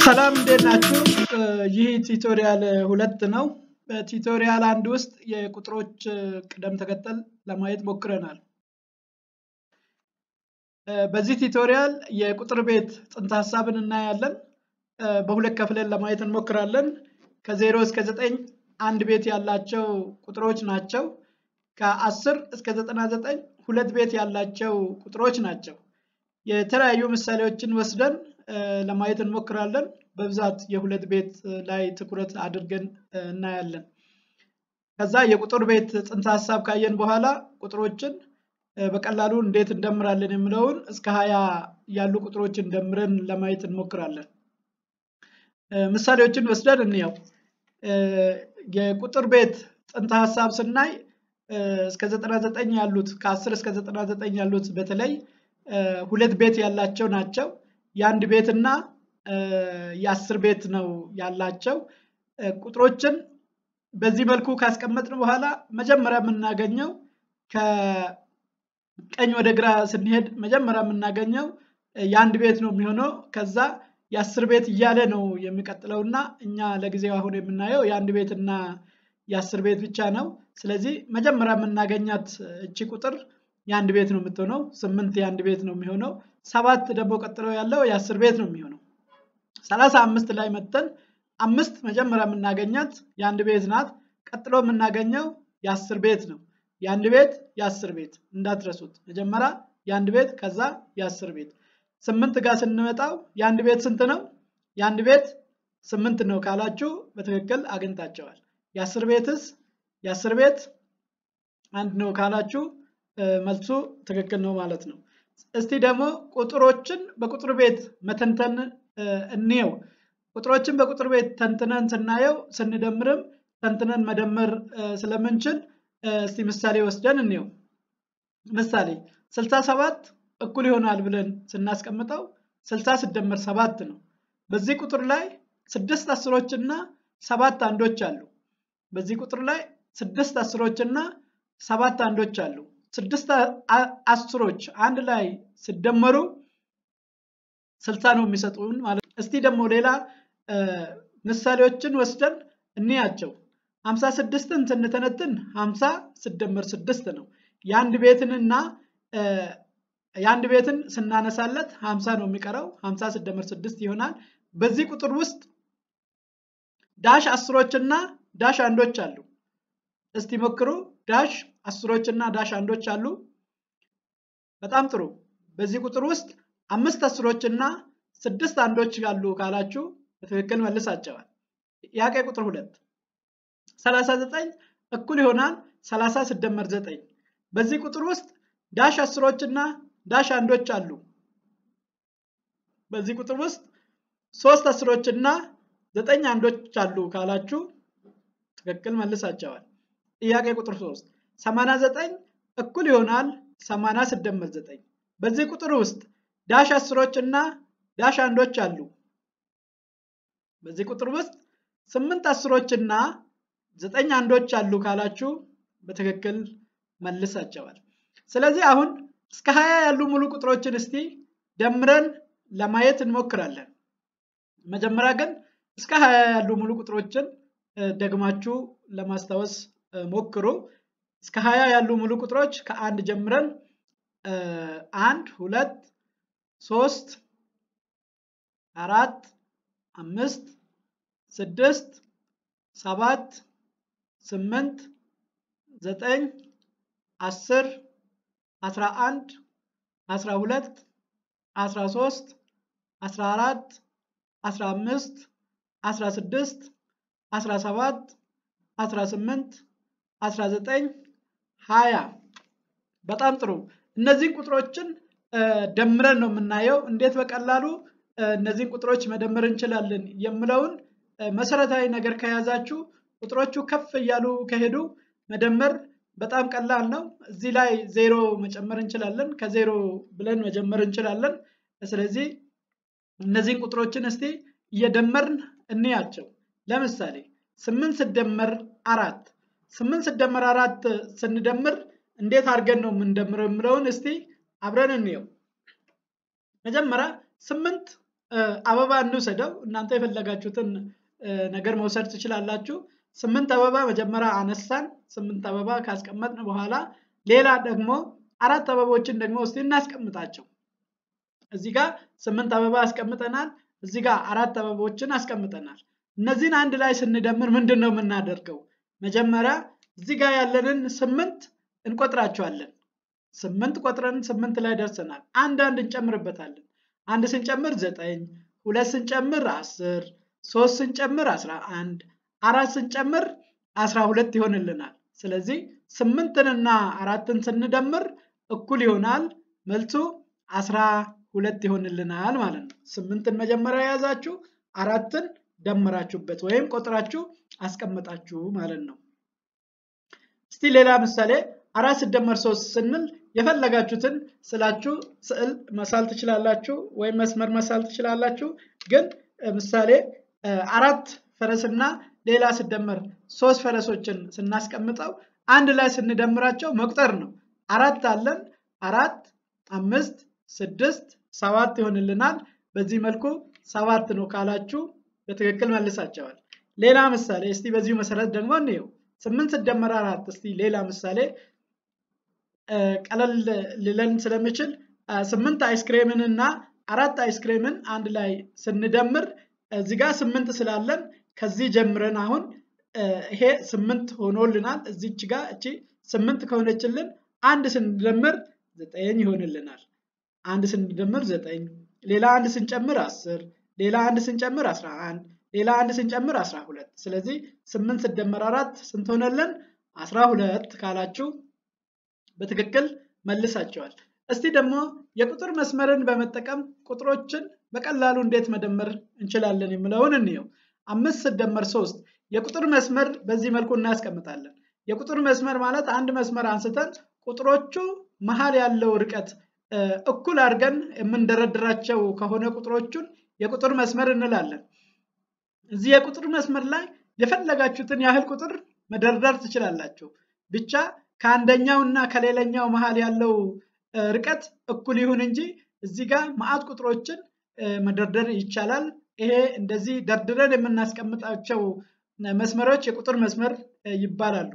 ሰላም እንዴት ናችሁ? ይህ ቲቶሪያል ሁለት ነው። በቲቶሪያል አንድ ውስጥ የቁጥሮች ቅደም ተከተል ለማየት ሞክረናል። በዚህ ቲቶሪያል የቁጥር ቤት ጽንሰ ሀሳብን እናያለን። በሁለት ከፍለን ለማየት እንሞክራለን። ከዜሮ እስከ ዘጠኝ አንድ ቤት ያላቸው ቁጥሮች ናቸው። ከአስር እስከ ዘጠና ዘጠኝ ሁለት ቤት ያላቸው ቁጥሮች ናቸው። የተለያዩ ምሳሌዎችን ወስደን ለማየት እንሞክራለን። በብዛት የሁለት ቤት ላይ ትኩረት አድርገን እናያለን። ከዛ የቁጥር ቤት ጽንሰ ሀሳብ ካየን በኋላ ቁጥሮችን በቀላሉ እንዴት እንደምራለን የሚለውን እስከ ሀያ ያሉ ቁጥሮችን ደምረን ለማየት እንሞክራለን። ምሳሌዎችን ወስደን እንየው። የቁጥር ቤት ጽንሰ ሀሳብ ስናይ እስከ 99 ያሉት ከ10 እስከ 99 ያሉት በተለይ ሁለት ቤት ያላቸው ናቸው። የአንድ ቤት እና የአስር ቤት ነው ያላቸው። ቁጥሮችን በዚህ መልኩ ካስቀመጥን በኋላ መጀመሪያ የምናገኘው ከቀኝ ወደ ግራ ስንሄድ መጀመሪያ የምናገኘው የአንድ ቤት ነው የሚሆነው። ከዛ የአስር ቤት እያለ ነው የሚቀጥለው እና እኛ ለጊዜው አሁን የምናየው የአንድ ቤት እና የአስር ቤት ብቻ ነው። ስለዚህ መጀመሪያ የምናገኛት እቺ ቁጥር የአንድ ቤት ነው የምትሆነው። ስምንት የአንድ ቤት ነው የሚሆነው። ሰባት ደግሞ ቀጥሎ ያለው የአስር ቤት ነው የሚሆነው። ሰላሳ አምስት ላይ መተን አምስት መጀመሪያ የምናገኛት የአንድ ቤት ናት። ቀጥሎ የምናገኘው የአስር ቤት ነው። የአንድ ቤት የአስር ቤት እንዳትረሱት። መጀመሪያ የአንድ ቤት ከዛ የአስር ቤት። ስምንት ጋር ስንመጣው የአንድ ቤት ስንት ነው? የአንድ ቤት ስምንት ነው ካላችሁ በትክክል አግኝታቸዋል። የአስር ቤትስ የአስር ቤት አንድ ነው ካላችሁ መልሱ ትክክል ነው ማለት ነው። እስቲ ደግሞ ቁጥሮችን በቁጥር ቤት መተንተን እንየው። ቁጥሮችን በቁጥር ቤት ተንትነን ስናየው ስንደምርም ተንትነን መደመር ስለምንችል እስቲ ምሳሌ ወስደን እንየው። ምሳሌ 67 እኩል ይሆናል ብለን ስናስቀምጠው 60 ሲደመር ሰባት ነው። በዚህ ቁጥር ላይ ስድስት አስሮች እና ሰባት አንዶች አሉ። በዚህ ቁጥር ላይ ስድስት አስሮች እና ሰባት አንዶች አሉ። ስድስት አስሮች አንድ ላይ ሲደመሩ ስልሳ ነው የሚሰጡን ማለት ነው። እስቲ ደግሞ ሌላ ምሳሌዎችን ወስደን እንያቸው። ሀምሳ ስድስትን ስንተነትን ሀምሳ ሲደመር ስድስት ነው። የአንድ ቤትንና የአንድ ቤትን ስናነሳለት ሀምሳ ነው የሚቀረው። ሀምሳ ሲደመር ስድስት ይሆናል። በዚህ ቁጥር ውስጥ ዳሽ አስሮችና ዳሽ አንዶች አሉ። እስቲ ሞክሩ። ዳሽ አስሮች እና ዳሽ አንዶች አሉ። በጣም ጥሩ። በዚህ ቁጥር ውስጥ አምስት አስሮች እና ስድስት አንዶች አሉ ካላችሁ በትክክል መልሳቸዋል። ጥያቄ ቁጥር ሁለት ሰላሳ ዘጠኝ እኩል ይሆናል ሰላሳ ሲደመር ዘጠኝ። በዚህ ቁጥር ውስጥ ዳሽ አስሮች እና ዳሽ አንዶች አሉ። በዚህ ቁጥር ውስጥ ሶስት አስሮች እና ዘጠኝ አንዶች አሉ ካላችሁ ትክክል መልሳቸዋል። ጥያቄ ቁጥር 3 89 እኩል ይሆናል 80 ሲደመር 9። በዚህ ቁጥር ውስጥ ዳሽ አስሮች እና ዳሽ አንዶች አሉ። በዚህ ቁጥር ውስጥ ስምንት አስሮች እና ዘጠኝ አንዶች አሉ ካላችሁ በትክክል መልሳቸዋል። ስለዚህ አሁን እስከ 20 ያሉ ሙሉ ቁጥሮችን እስቲ ደምረን ለማየት እንሞክራለን። መጀመሪያ ግን እስከ 20 ያሉ ሙሉ ቁጥሮችን ደግማችሁ ለማስታወስ ሞክሩ። እስከ 20 ያሉ ሙሉ ቁጥሮች ከአንድ ጀምረን አንድ፣ ሁለት፣ ሶስት፣ አራት፣ አምስት፣ ስድስት፣ ሰባት፣ ስምንት፣ ዘጠኝ፣ አስር፣ አስራ አንድ፣ አስራ ሁለት፣ አስራ ሶስት፣ አስራ አራት፣ አስራ አምስት፣ አስራ ስድስት፣ አስራ ሰባት 18 19 20 በጣም ጥሩ እነዚህን ቁጥሮችን ደምረን ነው የምናየው እንዴት በቀላሉ እነዚህን ቁጥሮች መደመር እንችላለን የምለውን መሰረታዊ ነገር ከያዛችሁ ቁጥሮቹ ከፍ እያሉ ከሄዱ መደመር በጣም ቀላል ነው እዚህ ላይ ዜሮ መጨመር እንችላለን ከዜሮ ብለን መጀመር እንችላለን ስለዚህ እነዚህን ቁጥሮችን እስቲ እየደመርን እንያቸው ለምሳሌ ስምንት ስደመር አራት ስምንት ስደመር አራት ስንደምር እንዴት አድርገን ነው የምንደምረው የምለውን እስቲ አብረን እንየው። መጀመሪያ ስምንት አበባ እንውሰደው። እናንተ የፈለጋችሁትን ነገር መውሰድ ትችላላችሁ። ስምንት አበባ መጀመሪያ አነሳን። ስምንት አበባ ካስቀመጥን በኋላ ሌላ ደግሞ አራት አበቦችን ደግሞ እስቲ እናስቀምጣቸው። እዚህ ጋር ስምንት አበባ አስቀምጠናል። እዚህ ጋር አራት አበቦችን አስቀምጠናል። እነዚህን አንድ ላይ ስንደምር ምንድን ነው የምናደርገው? መጀመሪያ እዚህ ጋር ያለንን ስምንት እንቆጥራቸዋለን። ስምንት ቆጥረን ስምንት ላይ ደርሰናል። አንድ አንድ እንጨምርበታለን። አንድ ስንጨምር ዘጠኝ፣ ሁለት ስንጨምር አስር፣ ሶስት ስንጨምር አስራ አንድ፣ አራት ስንጨምር አስራ ሁለት ይሆንልናል። ስለዚህ ስምንትንና አራትን ስንደምር እኩል ይሆናል። መልሱ አስራ ሁለት ይሆንልናል ማለት ነው። ስምንትን መጀመሪያ የያዛችሁ አራትን ደምራችሁበት ወይም ቆጥራችሁ አስቀምጣችሁ ማለት ነው። እስቲ ሌላ ምሳሌ አራት ሲደመር ሶስት ስንል የፈለጋችሁትን ስላችሁ ስዕል መሳል ትችላላችሁ ወይም መስመር መሳል ትችላላችሁ። ግን ምሳሌ አራት ፈረስና ሌላ ሲደመር ሶስት ፈረሶችን ስናስቀምጠው አንድ ላይ ስንደምራቸው መቁጠር ነው። አራት አለን። አራት፣ አምስት፣ ስድስት፣ ሰባት ይሆንልናል። በዚህ መልኩ ሰባት ነው ካላችሁ በትክክል መልሳቸዋል። ሌላ ምሳሌ እስቲ በዚሁ መሰረት ደግሞ እንየው። ስምንት ሲደመር አራት እስቲ ሌላ ምሳሌ ቀለል ሊለን ስለሚችል ስምንት አይስክሬምን እና አራት አይስክሬምን አንድ ላይ ስንደምር እዚህ ጋር ስምንት ስላለን ከዚህ ጀምረን አሁን ይሄ ስምንት ሆኖልናል። እዚች ጋር እቺ ስምንት ከሆነችልን አንድ ስንደምር ዘጠኝ ይሆንልናል። አንድ ስንደምር ዘጠኝ፣ ሌላ አንድ ስንጨምር አስር፣ ሌላ አንድ ስንጨምር አስራ አንድ፣ ሌላ አንድ ስንጨምር አስራ ሁለት። ስለዚህ ስምንት ስደመር አራት ስንት ሆነልን? አስራ ሁለት ካላችሁ በትክክል መልሳቸዋል። እስቲ ደግሞ የቁጥር መስመርን በመጠቀም ቁጥሮችን በቀላሉ እንዴት መደመር እንችላለን የሚለውን እንየው። አምስት ስደመር ሶስት የቁጥር መስመር በዚህ መልኩ እናስቀምጣለን። የቁጥር መስመር ማለት አንድ መስመር አንስተን ቁጥሮቹ መሀል ያለው ርቀት እኩል አድርገን የምንደረድራቸው ከሆነ ቁጥሮቹን የቁጥር መስመር እንላለን። እዚህ የቁጥር መስመር ላይ የፈለጋችሁትን ያህል ቁጥር መደርደር ትችላላችሁ። ብቻ ከአንደኛው እና ከሌላኛው መሀል ያለው ርቀት እኩል ይሁን እንጂ እዚህ ጋር መዓት ቁጥሮችን መደርደር ይቻላል። ይሄ እንደዚህ ደርድረን የምናስቀምጣቸው መስመሮች የቁጥር መስመር ይባላሉ።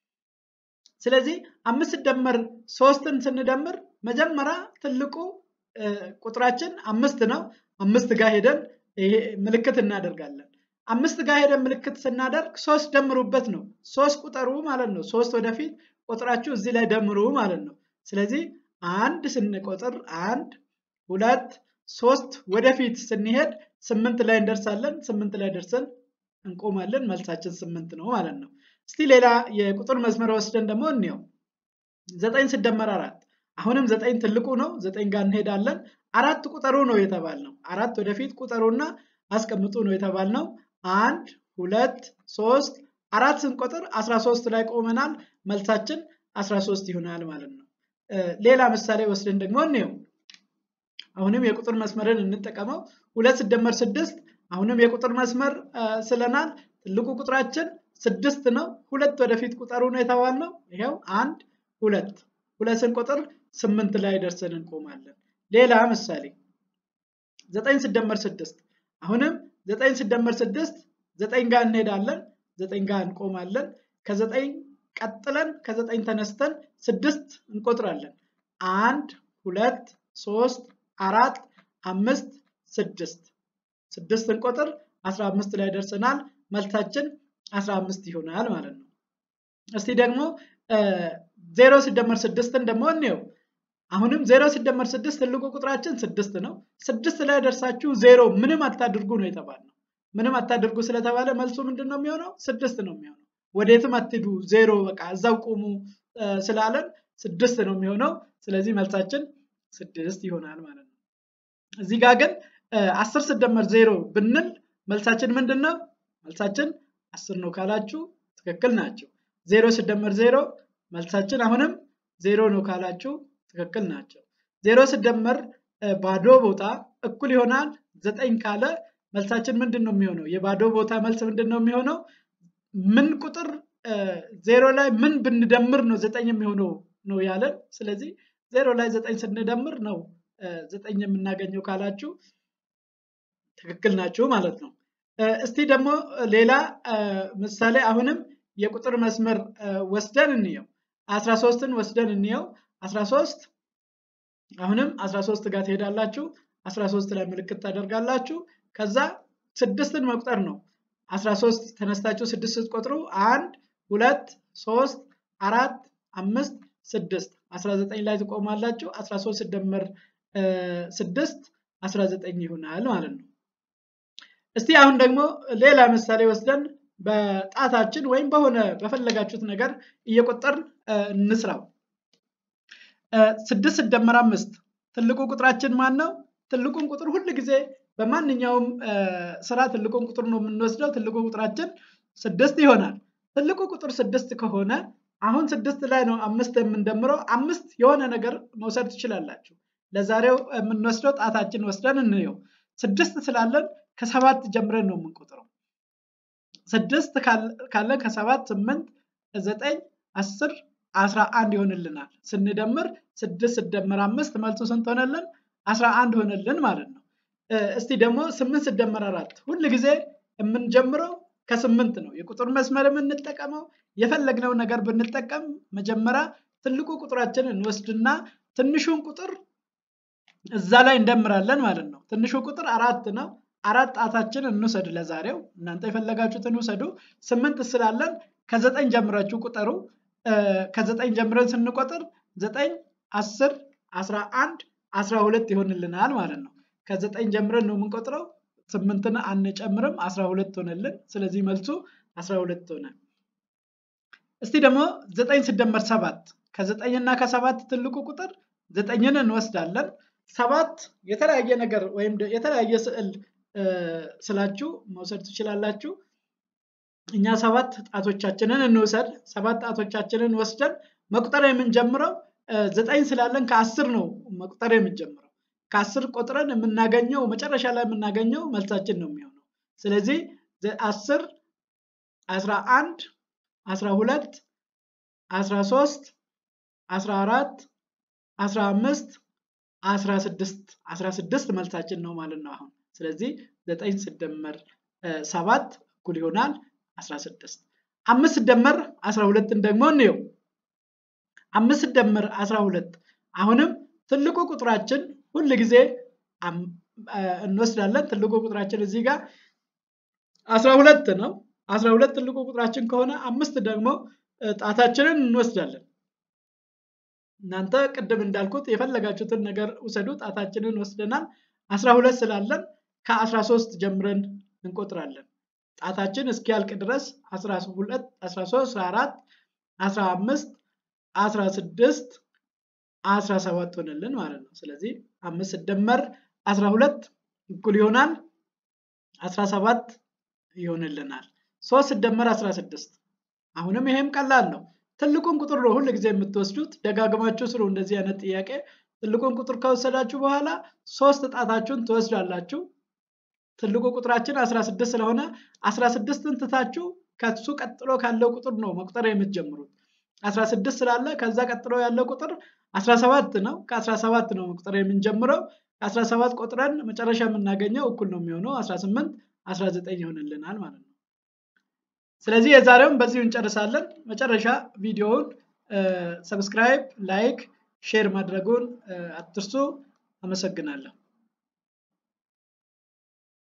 ስለዚህ አምስት ሲደመር ሶስትን ስንደምር መጀመሪያ ትልቁ ቁጥራችን አምስት ነው። አምስት ጋር ሄደን ይሄ ምልክት እናደርጋለን። አምስት ጋር ሄደን ምልክት ስናደርግ ሶስት ደምሩበት ነው። ሶስት ቁጠሩ ማለት ነው። ሶስት ወደፊት ቁጥራችሁ እዚህ ላይ ደምሩ ማለት ነው። ስለዚህ አንድ ስንቆጥር አንድ፣ ሁለት፣ ሶስት ወደፊት ስንሄድ ስምንት ላይ እንደርሳለን። ስምንት ላይ ደርሰን እንቆማለን። መልሳችን ስምንት ነው ማለት ነው። እስቲ ሌላ የቁጥር መስመር ወስደን ደግሞ እንየው። ዘጠኝ ሲደመር አራት አሁንም ዘጠኝ ትልቁ ነው። ዘጠኝ ጋር እንሄዳለን። አራት ቁጠሩ ነው የተባልነው። አራት ወደፊት ቁጠሩና አስቀምጡ ነው የተባልነው። አንድ ሁለት ሶስት አራት ስንቆጥር አስራ ሶስት ላይ ቆመናል። መልሳችን አስራ ሶስት ይሆናል ማለት ነው። ሌላ ምሳሌ ወስደን ደግሞ እንየው። አሁንም የቁጥር መስመርን እንጠቀመው። ሁለት ሲደመር ስድስት አሁንም የቁጥር መስመር ስለናል። ትልቁ ቁጥራችን ስድስት ነው። ሁለት ወደፊት ቁጠሩ ነው የተባልነው። ይኸው አንድ ሁለት ሁለት ስንቆጥር ስምንት ላይ ደርሰን እንቆማለን። ሌላ ምሳሌ ዘጠኝ ሲደመር ስድስት አሁንም ዘጠኝ ሲደመር ስድስት ዘጠኝ ጋር እንሄዳለን። ዘጠኝ ጋር እንቆማለን። ከዘጠኝ ቀጥለን ከዘጠኝ ተነስተን ስድስት እንቆጥራለን። አንድ ሁለት ሶስት አራት አምስት ስድስት ስድስት እንቆጥር አስራ አምስት ላይ ደርሰናል። መልሳችን አስራ አምስት ይሆናል ማለት ነው። እስቲ ደግሞ ዜሮ ሲደመር ስድስትን ደግሞ እንየው። አሁንም ዜሮ ሲደመር ስድስት ትልቁ ቁጥራችን ስድስት ነው። ስድስት ላይ ደርሳችሁ ዜሮ ምንም አታድርጉ ነው የተባልነው። ምንም አታድርጉ ስለተባለ መልሱ ምንድን ነው የሚሆነው? ስድስት ነው የሚሆነው። ወዴትም አትሂዱ፣ ዜሮ በቃ እዛው ቁሙ ስላለን ስድስት ነው የሚሆነው። ስለዚህ መልሳችን ስድስት ይሆናል ማለት ነው። እዚህ ጋር ግን አስር ሲደመር ዜሮ ብንል መልሳችን ምንድን ነው? መልሳችን አስር ነው ካላችሁ ትክክል ናቸው። ዜሮ ሲደመር ዜሮ መልሳችን አሁንም ዜሮ ነው ካላችሁ ትክክል ናቸው። ዜሮ ሲደመር ባዶ ቦታ እኩል ይሆናል ዘጠኝ ካለ መልሳችን ምንድን ነው የሚሆነው? የባዶ ቦታ መልስ ምንድን ነው የሚሆነው? ምን ቁጥር ዜሮ ላይ ምን ብንደምር ነው ዘጠኝ የሚሆነው ነው ያለን። ስለዚህ ዜሮ ላይ ዘጠኝ ስንደምር ነው ዘጠኝ የምናገኘው ካላችሁ ትክክል ናችሁ ማለት ነው። እስቲ ደግሞ ሌላ ምሳሌ አሁንም የቁጥር መስመር ወስደን እንየው። 13ን ወስደን እንየው። 13 አሁንም 13 ጋር ትሄዳላችሁ። 13 ላይ ምልክት ታደርጋላችሁ። ከዛ ስድስትን መቁጠር ነው። 13 ተነስታችሁ ስድስት ስትቆጥሩ አንድ ሁለት ሶስት አራት አምስት ስድስት 19 ላይ ትቆማላችሁ። 13 ሲደመር ስድስት 19 ይሆናል ማለት ነው። እስቲ አሁን ደግሞ ሌላ ምሳሌ ወስደን በጣታችን ወይም በሆነ በፈለጋችሁት ነገር እየቆጠርን እንስራው። ስድስት ሲደመር አምስት ትልቁ ቁጥራችን ማን ነው? ትልቁን ቁጥር ሁል ጊዜ በማንኛውም ስራ ትልቁን ቁጥር ነው የምንወስደው። ትልቁ ቁጥራችን ስድስት ይሆናል። ትልቁ ቁጥር ስድስት ከሆነ አሁን ስድስት ላይ ነው አምስት የምንደምረው። አምስት የሆነ ነገር መውሰድ ትችላላችሁ። ለዛሬው የምንወስደው ጣታችን ወስደን እንየው። ስድስት ስላለን ከሰባት ጀምረን ነው የምንቆጥረው። ስድስት ካለን ከሰባት ስምንት ዘጠኝ አስር አስራ አንድ ይሆንልናል። ስንደምር ስድስት ስደመር አምስት መልሱ ስንት ሆነልን? አስራ አንድ ሆነልን ማለት ነው። እስቲ ደግሞ ስምንት ስደመር አራት ሁል ጊዜ የምንጀምረው ከስምንት ነው። የቁጥር መስመር የምንጠቀመው የፈለግነው ነገር ብንጠቀም መጀመሪያ ትልቁ ቁጥራችን እንወስድና ትንሹን ቁጥር እዛ ላይ እንደምራለን ማለት ነው። ትንሹ ቁጥር አራት ነው። አራት ጣታችን እንውሰድ ለዛሬው። እናንተ የፈለጋችሁትን ውሰዱ። ስምንት ስላለን ከዘጠኝ ጀምራችሁ ቁጠሩ። ከዘጠኝ ጀምረን ስንቆጥር ዘጠኝ፣ አስር፣ አስራ አንድ፣ አስራ ሁለት ይሆንልናል ማለት ነው። ከዘጠኝ ጀምረን ነው የምንቆጥረው። ስምንትን አንጨምርም፣ አስራ ሁለት ሆነልን። ስለዚህ መልሱ አስራ ሁለት ሆነ። እስቲ ደግሞ ዘጠኝ ሲደመር ሰባት ከዘጠኝና ከሰባት ትልቁ ቁጥር ዘጠኝን እንወስዳለን። ሰባት የተለያየ ነገር ወይም የተለያየ ስዕል ስላችሁ መውሰድ ትችላላችሁ። እኛ ሰባት ጣቶቻችንን እንውሰድ። ሰባት ጣቶቻችንን ወስደን መቁጠር የምንጀምረው ዘጠኝ ስላለን ከአስር ነው መቁጠር የምንጀምረው። ከአስር ቆጥረን የምናገኘው መጨረሻ ላይ የምናገኘው መልሳችን ነው የሚሆነው። ስለዚህ አስር፣ አስራ አንድ፣ አስራ ሁለት፣ አስራ ሶስት፣ አስራ አራት፣ አስራ አምስት፣ አስራ ስድስት አስራ ስድስት መልሳችን ነው ማለት ነው አሁን ስለዚህ ዘጠኝ ሲደመር ሰባት እኩል ይሆናል 16 አምስት ሲደመር 12ን ደግሞ እንየው አምስት ሲደመር 12 አሁንም ትልቁ ቁጥራችን ሁል ጊዜ እንወስዳለን ትልቁ ቁጥራችን እዚህ ጋር 12 ነው 12 ትልቁ ቁጥራችን ከሆነ አምስት ደግሞ ጣታችንን እንወስዳለን እናንተ ቅድም እንዳልኩት የፈለጋችሁትን ነገር ውሰዱ ጣታችንን ወስደናል 12 ስላለን ከ13 ጀምረን እንቆጥራለን ጣታችን እስኪያልቅ ድረስ 12 13 14 15 16 17 ሆነልን ማለት ነው ስለዚህ አምስት ሲደመር 12 እኩል ይሆናል 17 ይሆንልናል 3 ሲደመር 16 አሁንም ይሄም ቀላል ነው ትልቁን ቁጥር ነው ሁል ጊዜ የምትወስዱት ደጋግማችሁ ስሩ እንደዚህ አይነት ጥያቄ ትልቁን ቁጥር ከወሰዳችሁ በኋላ ሶስት ጣታችሁን ትወስዳላችሁ ትልቁ ቁጥራችን 16 ስለሆነ 16ን ትታችሁ ከሱ ቀጥሎ ካለው ቁጥር ነው መቁጠር የምትጀምሩት 16 ስላለ ከዛ ቀጥሎ ያለው ቁጥር 17 ነው ከ17 ነው መቁጠር የምንጀምረው ከ17 ቆጥረን መጨረሻ የምናገኘው እኩል ነው የሚሆነው 18 19 ይሆንልናል ማለት ነው ስለዚህ የዛሬውን በዚሁ እንጨርሳለን መጨረሻ ቪዲዮውን ሰብስክራይብ ላይክ ሼር ማድረጉን አትርሱ አመሰግናለሁ